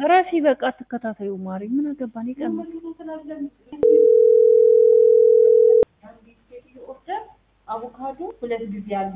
እረፊ በቃ አትከታተዩ ማሪ ምን አገባን ይቀር አቮካዶ ሁለት ጊዜ ያሉ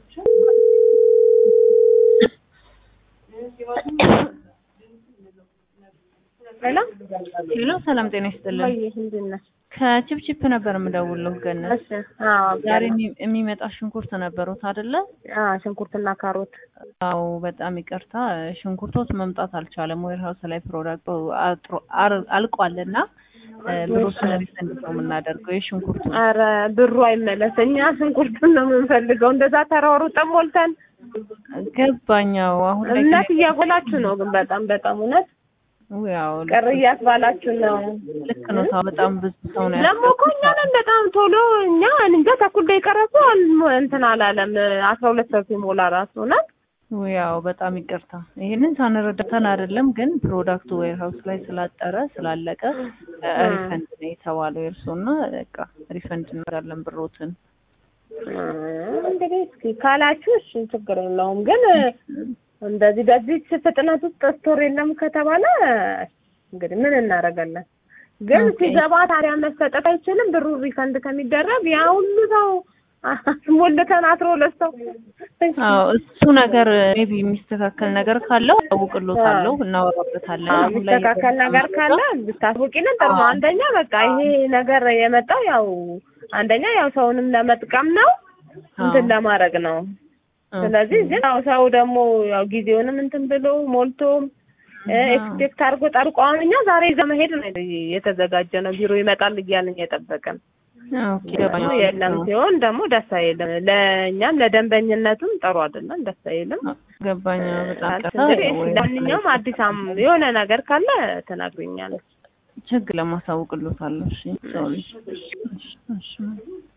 ሄሎ ሄሎ ሰላም ጤና ይስጥልን ወይ ምንድን ነህ? ከቺፕቺፕ ነበር የምደውልልህ ገነት እሺ አዎ ዛሬ የሚ- የሚመጣ ሽንኩርት ነበሩት አይደለ አዎ ሽንኩርትና ካሮት አዎ በጣም ይቅርታ ሽንኩርቶት መምጣት አልቻለም ዌር ሀውስ ላይ ፕሮዳክቱ አጥሮ- አር- አልቋልና እ፣ ብሮችን ሪፈንድ ነው የምናደርገው የሽንኩርቱ አረ ብሩ አይመለስ እኛ ሽንኩርቱን ነው የምንፈልገው እንደዛ ተሯሩጠን ሞልተን ገባኛው አሁን ላይ እምነት እያጎላችሁ ነው ግን በጣም በጣም እውነት ያው ቅር እያስባላችሁ ነው ልክ ነው ታው በጣም ብዙ ሰው ነው ደግሞ እኮ እኛ ነን በጣም ቶሎ እኛ እንጃ ተኩል ደቂቃ ራሱ አልሞ- እንትን አላለም አስራ ሁለት ሰው ሲሞላ ራሱ እውነት ያው በጣም ይቅርታ ይሄንን ሳንረዳተን አይደለም ግን ፕሮዳክቱ ዌር ሀውስ ላይ ስላጠረ ስላለቀ እ፣ ሪፈንድ ነው የተባለው የእርሶና በቃ ሪፈንድ እናደርጋለን ብሮትን እንግዲህ እስኪ ካላችሁ እሺ ችግር የለውም ግን እንደዚህ በዚህ ፍጥነት ውስጥ ስቶር የለም ከተባለ እንግዲህ ምን እናደርጋለን ግን ኦኬ። ሲገባ ታዲያ መሰጠት አይችልም ብሩ ሪፈንድ ከሚደረግ ያ ሁሉ ሰው ሞልተን አስሮ ሁለት ሰው አዎ እሱ ነገር ሜቢ የሚስተካከል ነገር ካለው አውቅሎታለሁ እናወራበታለን አዎ አሁን ላይ የሚስተካከል ነገር ካለ ብታስወቂልን ጥሩ ነው። አንደኛ በቃ ይሄ ነገር የመጣው ያው አንደኛ ያው ሰውንም ለመጥቀም ነው እንትን ለማድረግ ነው። ስለዚህ ግን ያው ሰው ደግሞ ያው ጊዜውንም እንትን ብሎ ሞልቶም ኤክስፔክት አድርጎ ጠርቆ አሁን እኛ ዛሬ ይዘ መሄድ ነው የተዘጋጀ ነው። ቢሮ ይመጣል እያልን እየጠበቅን ኦኬ ገባኝ። የለም ሲሆን ደግሞ ደስ አይልም። ለእኛም ለደንበኝነቱም ጥሩ አይደለም፣ ደስ አይልም። ገባኝ በጣም ይቅርታ እንግዲህ እሺ፣ ለማንኛውም አዲስ አም የሆነ ነገር ካለ ትነግሪኛለሽ። ችግር ለማሳውቅሎታለሁ እሺ ሶሪ እሺ እሺ